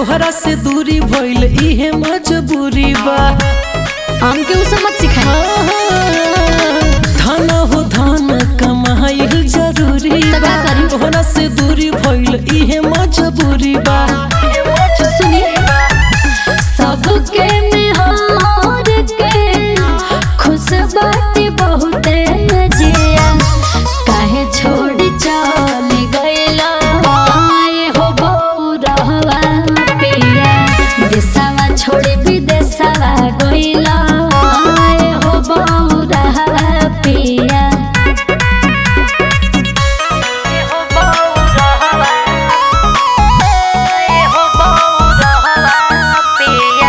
तोहरा से दूरी भइल इहे मजबूरी बा हमके उ सब मत सिखाई धन हो धन कमाइल जरूरी त बा का करी? तोहरा से दूरी भइल इहे मजबूरी बा सुनी सबके में हार के खुश बाटी बहुते जिया काहे छोड़ी चल गइला आए हो बौरहवा पिया देशवा छोड़ी विदेशवा गइला आए हो बौरहवा पिया हो बौरहवा हो बौरहवा पिया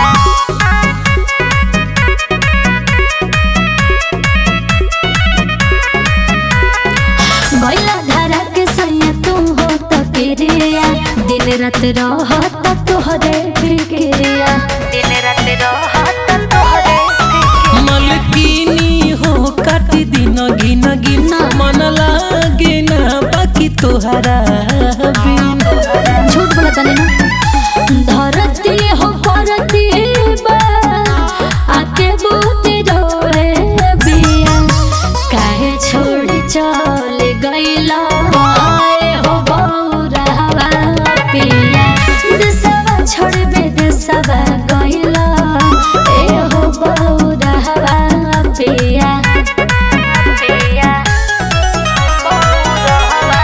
गैला धारा के सैया तू हो त पिरिया दिन रात रह त तोहरे फिक्रिया दिन रात रह त तोहरे मलकिनी हो काटी दिन गिन गिन मन लागे ना बाकी तोहरा बिन झूठ बोला तने ना धरती हो परती बा आके बूते रोए बिया काहे छोड़ चल गइला आए हो बौरहवा पिया देशवा छोड़ विदेशवा गइला ए हो बौरहवा पिया पिया बौरहवा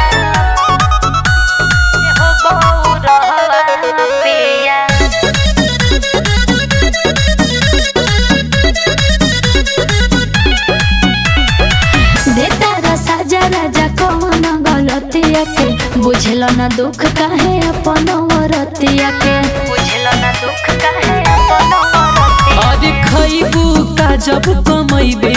बुझल न दुख काहे अपन औरतिया के बुझल न दुख काहे अपन औरतिया अरे खैबू का जब कमैबे